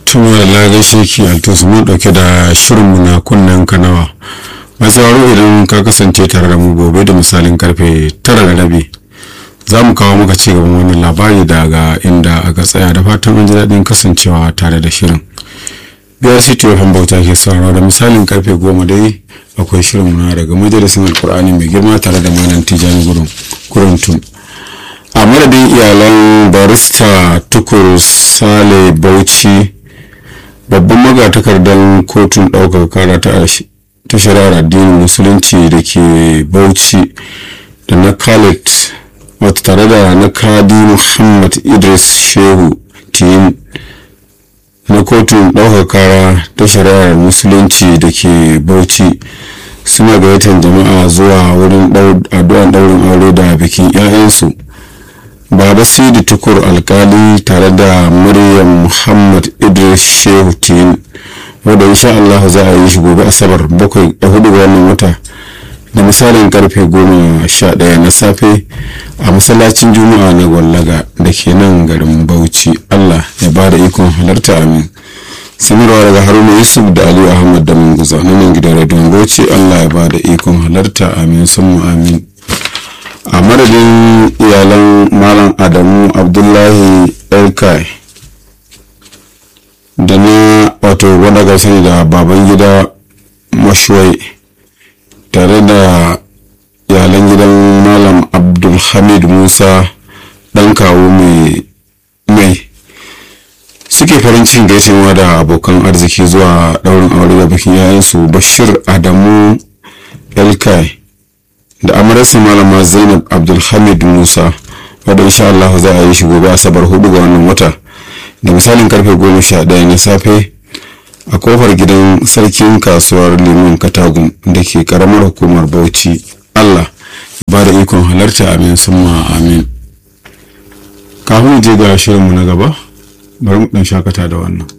tuma da lagashe ki altus mun dauke da shirinmu na kunnen kanawa masu idan ka kasance tare da mu gobe da misalin karfe tara da rabi za mu kawo maka ci gaban wannan labari daga inda aka tsaya da fatan an ji daɗin kasancewa tare da shirin biyar city of bauta ke sauraro da misalin karfe goma dai akwai shirin na daga majalisin alkur'ani mai girma tare da malam tijani gudun kurantun a madadin iyalan barista tukur sale bauchi babban magatakardar kotun ɗaukar kara ta shari'ar addinin musulunci da ke bauchi da na khalid wata tare da na kadi muhammad idris shehu tiyin na kotun ɗaukar kara ta shari'ar musulunci da ke bauchi suna gayyatar jama'a zuwa wurin addu'an ɗaurin aure da bikin 'ya'yansu baba sidi tukur alkali tare da maryam muhammad idris shehu tin wadda insha Allah za a yi shi gobe asabar bakwai da hudu ga wannan wata da misalin karfe goma sha ɗaya na safe a masallacin juma'a na gwallaga da ke nan garin bauchi allah ya ba da ikon halarta amin sanarwa daga haruna yusuf da aliyu ahmad da munguza na nan gidan radiyon bauchi allah ya ba da ikon halarta amin sun amin a madadin iyalan malam adamu abdullahi elkai da na wato wanda ga sani da baban gida mashuwai tare da iyalan gidan malam abdulhamid musa dan kawo mai suke farin cikin gaisewa da abokan arziki zuwa daurin aure da bikin yayansu bashir adamu elkai da amararsa malama zainab abdulhamid musa wadda insha Allah za a yi shi gobe asabar hudu ga wannan wata da misalin karfe goma sha ɗaya na safe a kofar gidan sarkin kasuwar limon katagum da ke karamar hukumar bauchi Allah ba da ikon halarta amin summa amin kafin je ga shirinmu na gaba bari mu dan shakata da wannan